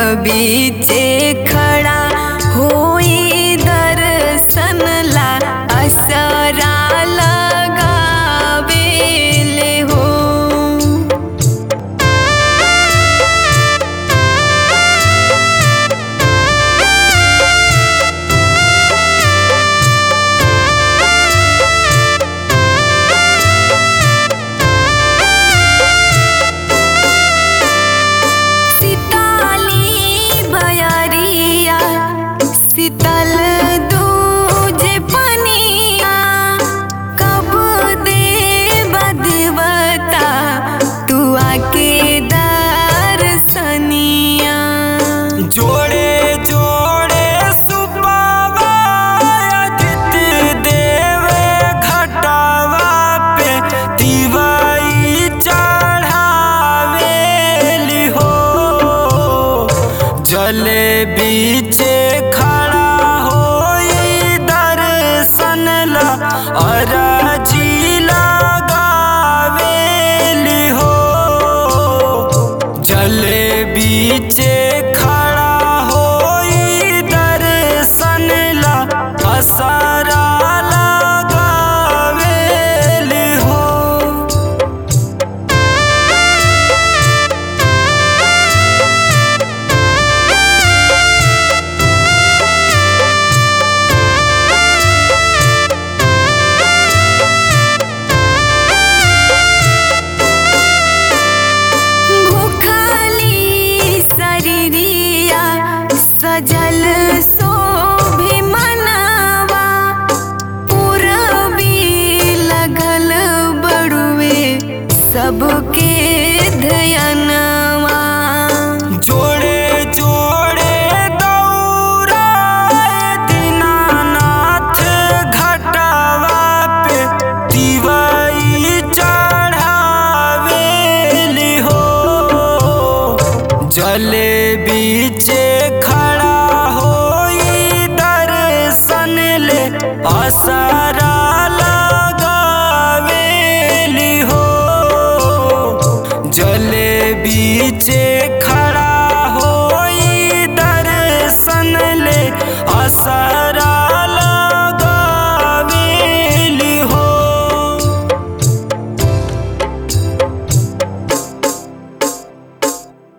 बीचे खड़ा होई दर्शन ला असरा लगावेले हो सीताली बयरिया शीतल दूजे पनिया कब दे बदवता तू आके दर्शनिया जोड़े जोड़े सुपावा अदित देवे घटावा पे दिवाई चढ़ावेली हो जले बीचे खड़ा होई दर्शन ला अराजी लगावेली हो जले बीचे खड़ा होई दर्शन ला असरा लगावेली हो भूखली शरीरिया सजल शोभे मनवा पूरबी लगल बड़ुए सबके धयनवा जोड़े जोड़े दौड़ा दीनानाथ घटावा पे दिवाई चढ़ावेली हो जले बीचे खड़ा होई दर्शन ले असरा लगावेली हो जले बीचे खड़ा होई दर्शन ले असर